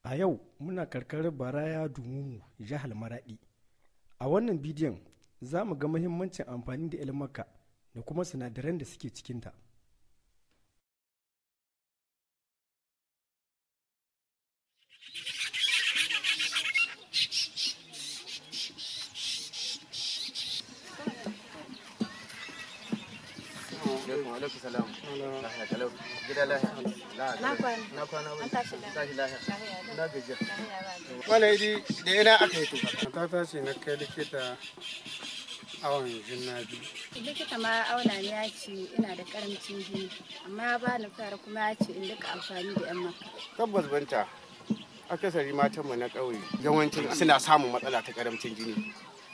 A yau muna karkarar Baraya Dumumu, jihar Maradi. A wannan bidiyon za mu ga muhimmancin amfani da ilmaka da kuma sinadaran da suke cikinta. alaikum salam lahiya kalau gida lahiya Na kwana. na kwana An wani tashi tashi lahiya Lahiya na gajiya lau. wala idi da ina aka yi tuka matata ce na kai likita awon juna biyu Likita ma auna ne ya ce ina da karamcin jini amma ya bani fara kuma ya ce in duka amfani da yan maka. tabbas banta akasari matan mu na ƙauye yawancin suna samun matsala ta karamcin jini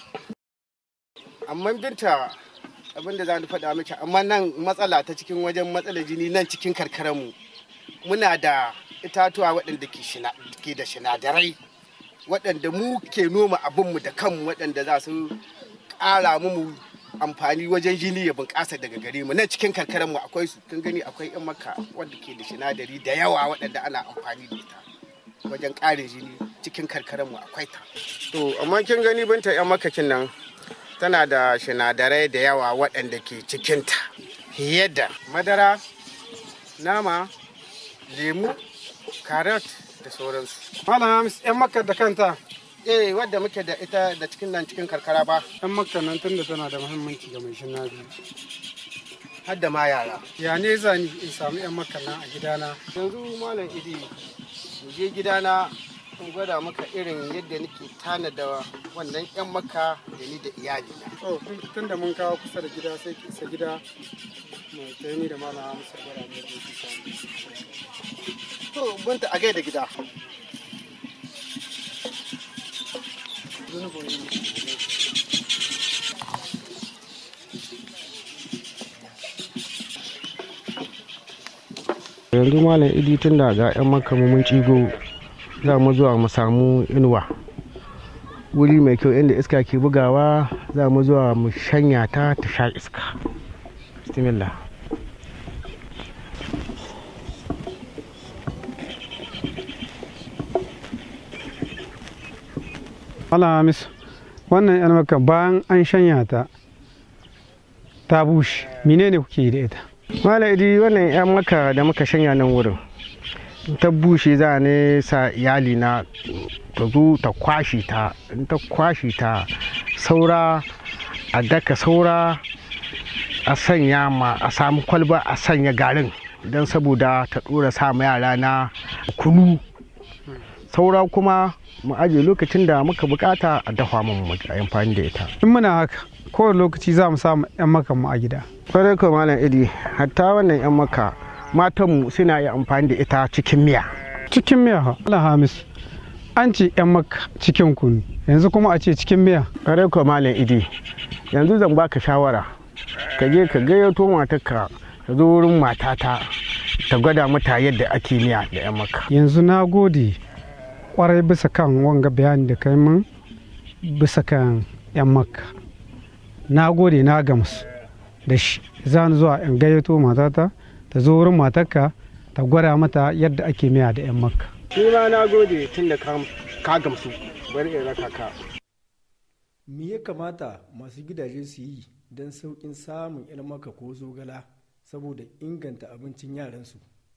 amma binta abin da za ni faɗa miki amma nan matsala ta cikin wajen matsalar jini nan cikin karkararmu muna da itatuwa waɗanda ke shina- ke da sinadarai waɗanda mu ke noma abinmu da kanmu waɗanda za su ƙara mu amfani wajen jini ya bunƙasa daga gare mu nan cikin karkararmu akwai su kun gani akwai yan maka wanda ke da sinadari da yawa waɗanda ana amfani da ita wajen ƙarin jini cikin karkararmu akwai ta to amma kin gani binta yan makakin nan tana da sinadarai da yawa waɗanda ke cikinta fiye da madara nama lemu carrot da sauransu malam hamis yan makka da kanta eh wadda muke da ita da cikin nan cikin karkara ba yan makka nan tunda tana da muhimmanci ga mai juna biyu har da ma yara ya ne zani in samu yan makka nan a gidana yanzu malam idi mu je gidana in gwada maka irin yadda nake tanada wannan yan maka da ni da iyali to tunda mun kawo kusa da gida sai ki isa gida mu kai ni da malam hamis ya gwada mu yadda yake samu to bunta a gaida gida yanzu malam idi tun da ga 'yan makamu mun cigo za mu zuwa mu samu inuwa wuri mai kyau inda iska ke bugawa za mu zuwa mu shanya ta ta sha iska bismillah malam hamis wannan yan makka bayan an shanya ta ta bushe menene kuke yi da ita malam idi wannan 'yan maka da muka shanya nan wurin in ta bushe za ne sa iyali na ta zo ta kwashi ta in ta kwashi ta saura a daka saura a sanya ma a samu kwalba a sanya garin don saboda ta dora sa ma yara na kunu saura kuma mu aje lokacin da muka bukata a dafa mu mu yi amfani da ita in muna haka kowane lokaci za mu samu yan makka mu a gida kwarai ko malam idi hatta wannan 'yan maka matanmu suna yi amfani da ita cikin miya cikin miya ha malam hamis an ce yan makka cikin kunu yanzu kuma a ce cikin miya kwarai ko malam idi yanzu zan baka shawara ka je ka gayyato matarka ka zo wurin matata ta gwada mata yadda ake miya da 'yan maka yanzu na gode kwarai bisa kan wanga bayani da kai min bisa kan yan makka na gode na gamsu da shi za ni zuwa in gayyato matata ta zo wurin matarka ta gwada mata yadda ake miya da yan makka ni ma na gode tun da ka gamsu bari in raka ka Me ya kamata masu gidaje su yi don sauƙin samun ilmaka ko zogala saboda inganta abincin yaransu?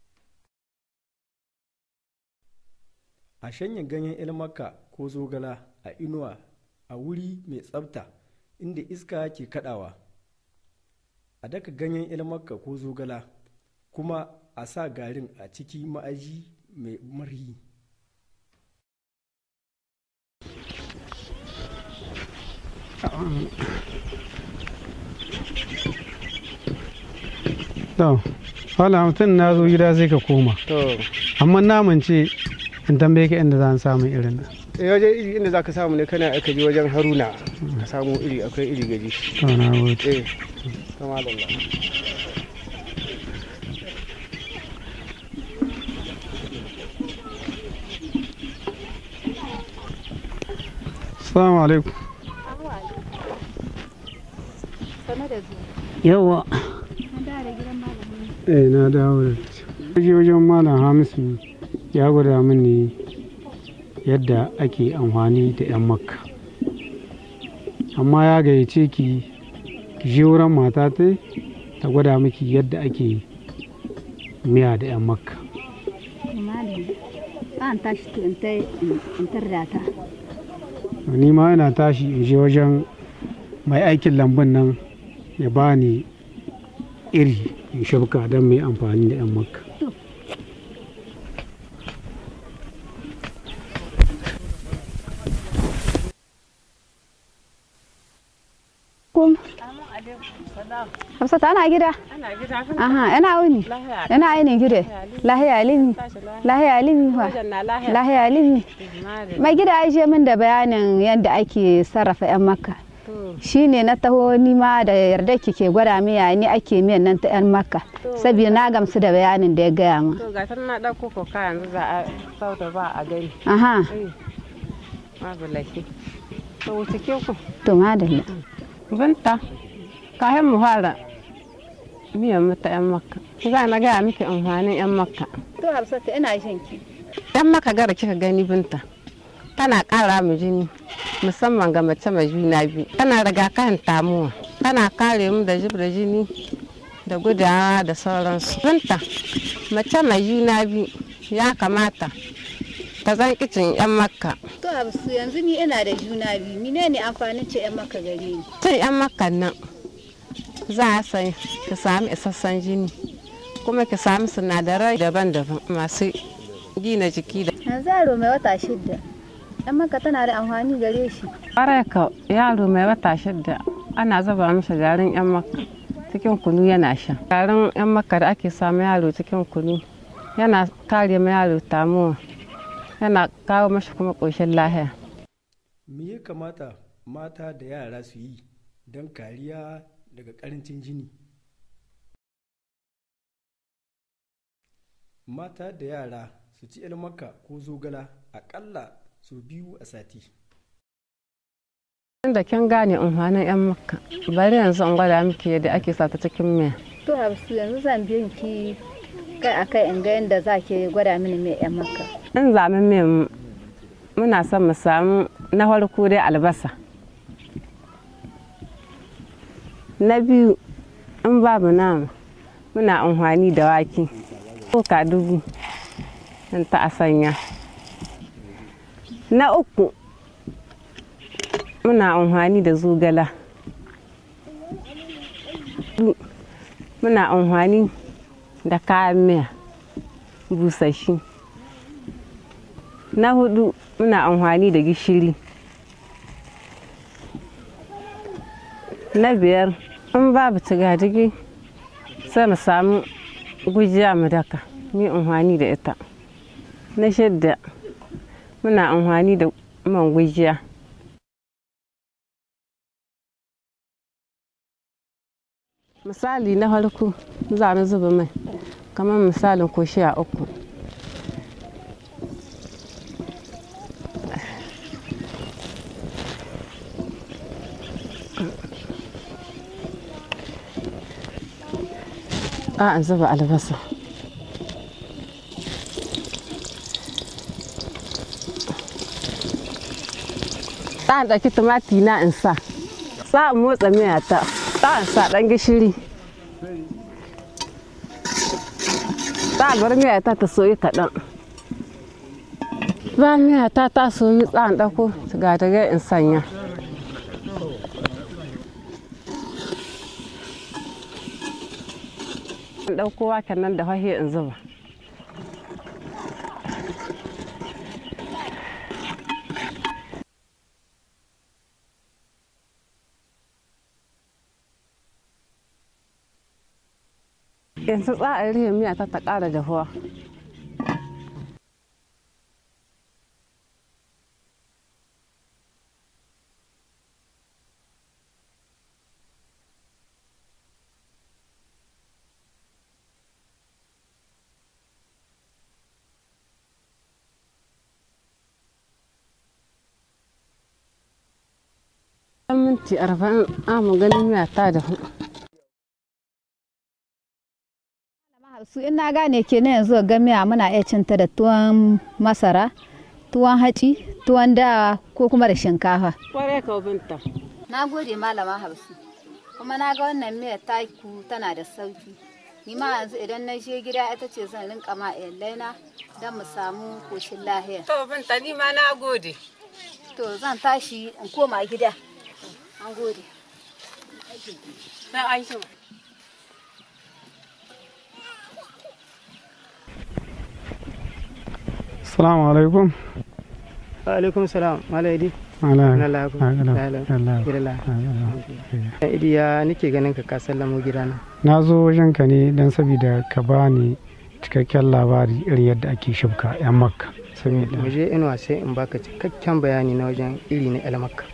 A shanya ganyen ilmaka ko zogala a inuwa a wuri mai tsafta inda iska ke kadawa. A daka ganyen ilmaka ko zogala kuma a sa garin a ciki ma'aji mai marhi. to wala mutum na zo gida sai ka koma to amma naman ce in tambaye ka inda za samu irin nan eh wajen iri inda zaka samu ne kana aka je wajen haruna ka samu iri akwai iri gaji to na gode eh kama da Allah assalamu alaikum Sane da zuwa. yawa An da gidan malamin. eh na dawo da je wajen malam hamisu ya gwada mini yadda ake amfani da 'yan makka amma ya gayyace ki ki je wurin mata ta ta gwada miki yadda ake miya da 'yan makka malam an tashi to in tai in tarda ta ni ma ina tashi in je wajen mai aikin lambun nan ya bani iri in shafka don mai amfani da 'yan makka Kum. Hafsat ana gida? Ana gida kan Aha, ina wuni. lahiya. Ina ainihin gida. Lahiya limi. Tashi lahiya. Lahiya limi fa. Wajen na lahiya. Lahiya limi. Mare. Mai gida ya je min da bayanin yadda ake sarrafa 'yan makka. To, Shi ne na taho ni ma da yarda ki ke gwada miya ni ake miyan nan ta 'yan makka. Saboda na gamsu da bayanin da ya gaya min. to ga na ɗauko koka yanzu za a sauta ba a gani. Aha, Ai, babu laifi. To wuce ke ku. to madalla. Binta, kayan mu fara miyan mu ta 'yan makka. Za na gaya miki amfanin 'yan makka. To Hafsat ina jin ki. 'Yan makka gara kika gani binta. Tana ƙara mu jini musamman ga mace mai juna biyu. Tana rigakafin tamuwa. Tana kare mu da jib da jini da gudawa da sauransu. Binta, mace mai juna biyu ya kamata ta zan kicin 'yan makka. To Hafsu yanzu ni ina da juna biyu. Mine ne amfanin ce 'yan makka gare ni? Cin 'yan makkan nan za a san ki sami isassan jini kuma ki sami sinadarai daban-daban masu gina jiki da Yanzu yaro mai wata shidda. 'Yan makka tana da amfani gare shi. ƙwarai ka yaro mai wata shidda ana zuba masa garin 'yan makka cikin kunu yana sha garin 'yan makka da ake samu yaro cikin kunu yana kare ma yaro tamuwa yana kawo mashi kuma ƙoshin lahiya me ya kamata mata da yara su yi don kariya daga karancin jini mata da yara su ci ilmaka ko zogala aƙalla sau biyu a sati inda kin gane amfanin 'yan makka bari yanzu in gwada miki yadda ake sa ta cikin miya To Hafsu yanzu zan biyan ki kai a kai in ga yadda za ki gwada mini mai 'yan makka. in zamin min muna son mu samu na farko dai albasa na biyu in babu nama muna amfani da wake ka dubu in ta a sanya na uku muna amfani da zogala muna amfani da kayan miya busashi na hudu muna amfani da gishiri na biyar in babu cigadigi sai mu samu gujiya mu daka mu amfani da ita na shidda muna amfani da man gujiya misali na farko za mu zuba mai kamar misalin koshiya uku a an zuba albasa ta ɗauki tumati na in sa sa in motsa miya ta ta in sa ɗan gishiri ta bar miya ta ta soyi kaɗan ba miya ta ta soyi tsan ɗauko ga daga in sanya in ɗauko waken nan da hahe in zuba yanzu tsa'ar rihe miya ta ta ƙara dahuwa ɗan minti arba'in amu ganin miya ta dahu su in na gane ke na yanzu ga miya muna iya cinta da tuwon masara tuwon haci tuwon dawa ko kuma da shinkafa kwarai ka binta na gode malama hausu kuma na ga wannan miyar taku tana da sauki ni ma yanzu idan na je gida ita ce zan rinka ma na don mu samu koshin lahiya to binta ni ma na gode to zan tashi in koma gida an gode na aisha Assalamu alaikum. alaikum salam malaidi Ala. Na lagu. Ala. Ala. Ala. Girla. Ala. idi ya nike ganin ka ka sallamo gidana Na zo wajenka ne don saboda ka bani cikakken labari irin yadda ake shibka 'yan makka. mu Saboda je inuwa sai in baka cikakken bayani na wajen iri na elmakka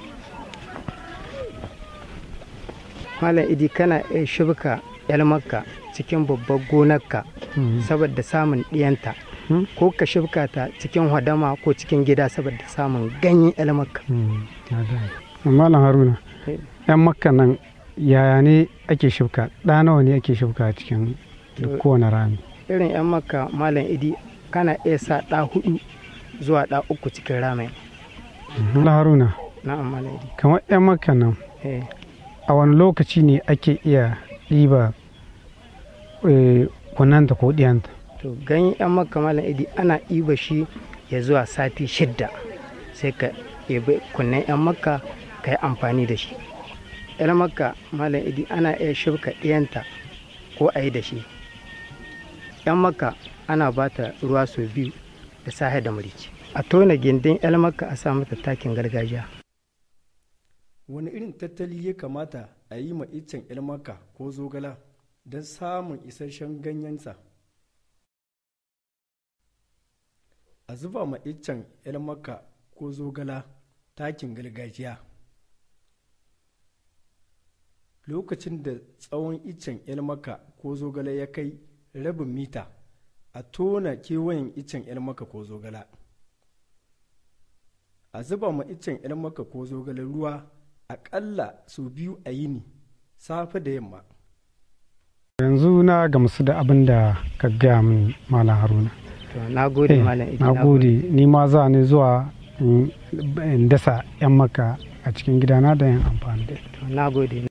malam idi kana iya shibka elmakka cikin babbar gonarka Mm. saboda samun ɗiyanta Hmm? ko ka shibka ta cikin hadama ko cikin gida saboda samun ganyen elmakka Mm, na gane. Malam Haruna, Eh. 'yan makka nan yaya ne ake shibka? Ɗa nawa ne ake shibka a cikin duk kowane rami? irin 'yan makka malam idi kana iya sa ɗa hudu zuwa ɗa uku cikin ramen Malam Haruna, na'am malam idi kamar 'yan makka nan eh a wani lokaci ne ake iya ɗiba eh, kunanta ko ɗiyanta? to ganyen yan makka malam idi ana iba shi ya zuwa sati shidda sai ka yabi kunnen yan makka ka yi amfani da shi yan makka malam idi ana iya shirka ɗiyanta ko a yi da shi yan makka ana ba ta ruwa sau biyu da safe da murici a tona gindin yan makka a sa mata takin gargajiya wani irin tattali ya kamata a yi ma iccen ilmaka ko zogala don samun isasshen ganyensa a zuba ma iccen ilmaka ko zogala takin gargajiya lokacin da tsawon iccen ilmaka ko zogala ya kai rabin mita a tona kewayen iccen ilmaka ko zogala a zuba ma iccen ilmaka ko zogala ruwa aƙalla sau biyu a yini safe da yamma Yanzu na gamsu da abin da ka gaya min Malam Haruna. to na gode Eh, malam idi na gode ni ma za ni zuwa in in dasa 'yan maka a cikin gidana da yin amfani da ita. to na gode